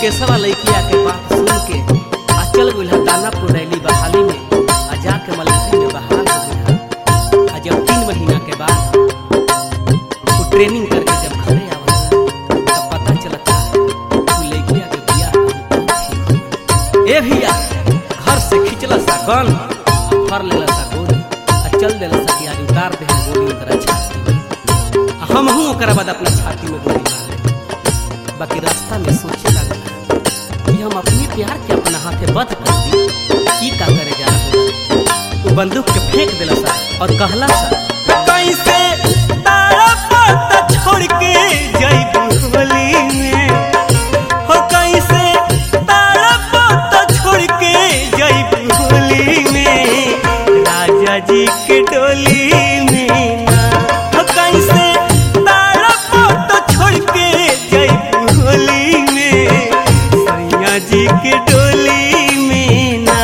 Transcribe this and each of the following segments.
मुकेशवा लड़किया के बात सुन के आ चल गइल हा दानापुर रैली बहाली में आ जाके मलेशिया में बहाल हो गइल हा। आ जब तीन महीना के बाद वो ट्रेनिंग करके जब घरे आवत तब पता चलता वो लड़किया के बियाह ए भैया घर से खिंचला सा गन आ फर लेला सा गोली आ चल देला सा कि आज उतार दे हम गोली ओकरा छाती में आ हमहू ओकरा बाद अपना छाती में गोली मार ले बाकी रास्ता में सोचे लगा कि हम अपने प्यार के अपना हाथे बंद कर दी की का करे जा रहा वो बंदूक के फेंक देला सा और कहला सा कैसे तारा पता छोड़ के जइबू होली में हो कैसे तारा पता छोड़ के जइबू होली में राजा जी के डोली में ना हो कैसे तारा पता छोड़ के जइबू होली में सैया जी के डोली में ना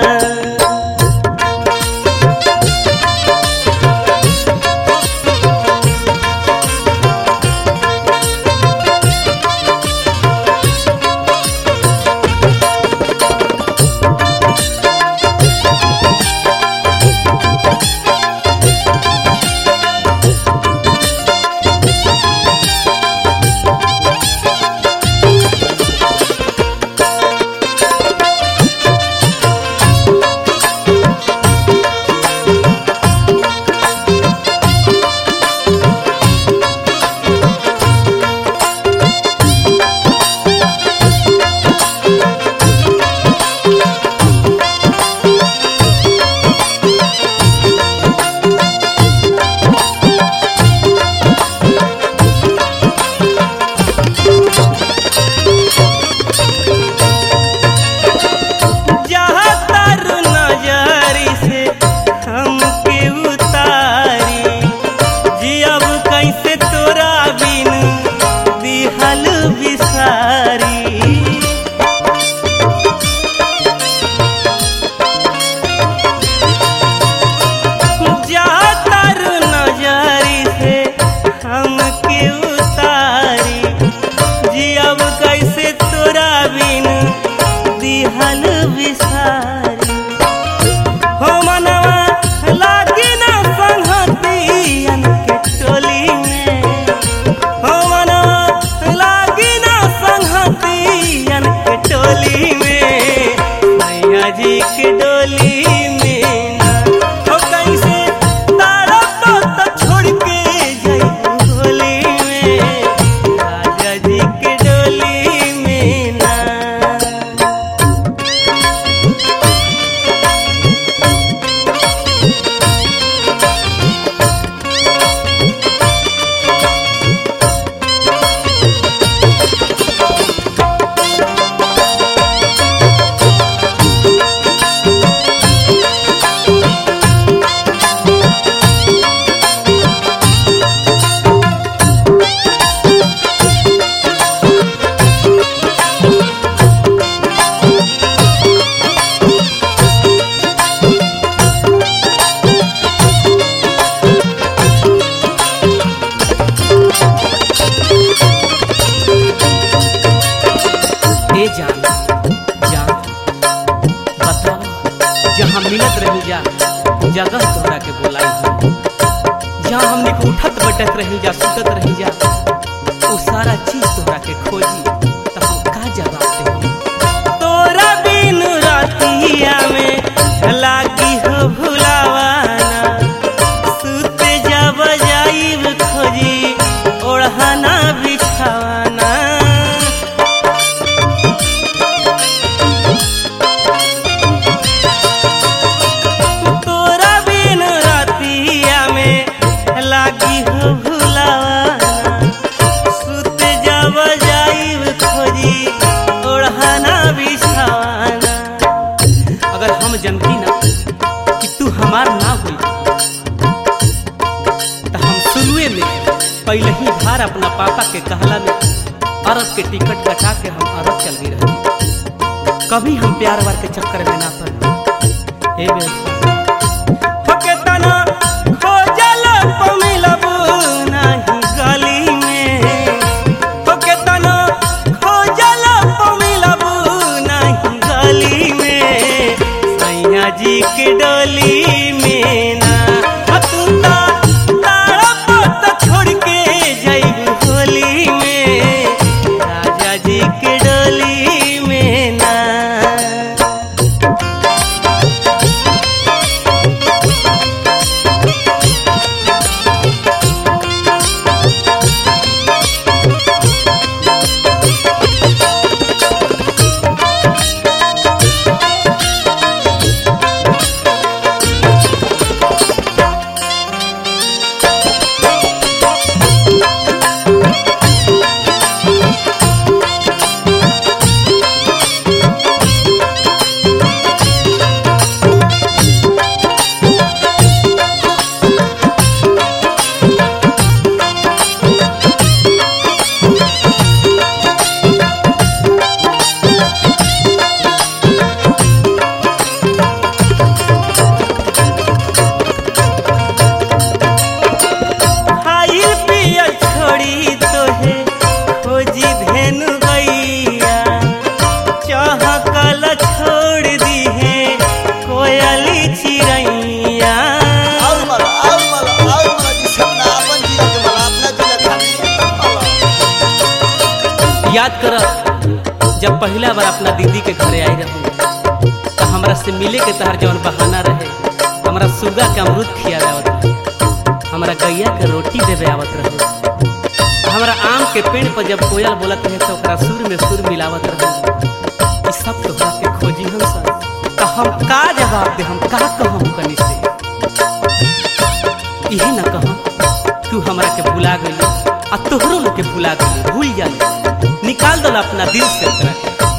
जहाँ तारू नजरी से हमके उतारी जियब कैसे तोरा बिन दिहल बिसारी जहाँ तारू नजरी से हमके उतारी जियब कैसे तोरा बिन दिहल बिसारी हो मनवा लागी ना संहतियन के टोली में हो मनवा लागी ना संहतियन के टोली में मैया जी के डोली में ना हो कैसे तारा तो छोड़ के जइबू होली में राजा जी के डोली में ना ए जान जान बताओ जहाँ मिलत रही जा जगह तोहरा के बोलाई हम जहाँ हमने के उठत बैठत रही जा सुतत रही जा वो सारा चीज तोहरा के खोजी तो हम का जवाब दे हम तोरा बिन रातिया में लागी हो भुलावाना सुते जब जाइब खोजी ओढ़ाना बिछावाना तोरा बिन रातिया में लागी हो भुलावाना सुत जब जाइब खोजी ओढ़ाना बिछावाना अगर हम जनती ना कि तू हमार ना हुई तो हम शुरुए में पहले ही भार अपना पापा के कहला में अरब के टिकट कटा के हम अरब चल गई रहती कभी हम प्यार वार के चक्कर में ना पड़े हे बेवफा होके तना खोजल पमिलबू नाही गली में होके तना खोजल पमिल जब पहला बार अपना दीदी के घरे आई रहूँ तो हमरा से मिले के तहर जौन बहाना रहे हमरा सुगा के अमरूद खियावे आवत रहे हमरा गैया के रोटी देवे आवत रहे हमरा आम के पेड़ पर जब कोयल बोलत रहे तो ओकरा सुर में सुर मिलावत रहे ई सब तोहरा के खोजी हम सर तो हम का जवाब दे हम का कहम कनी से इहे न कहम तू हमरा के भुला गइली आ तोहरो लोग के भुला गइली भूल जाली निकाल दल अपना दिल से ओकरा के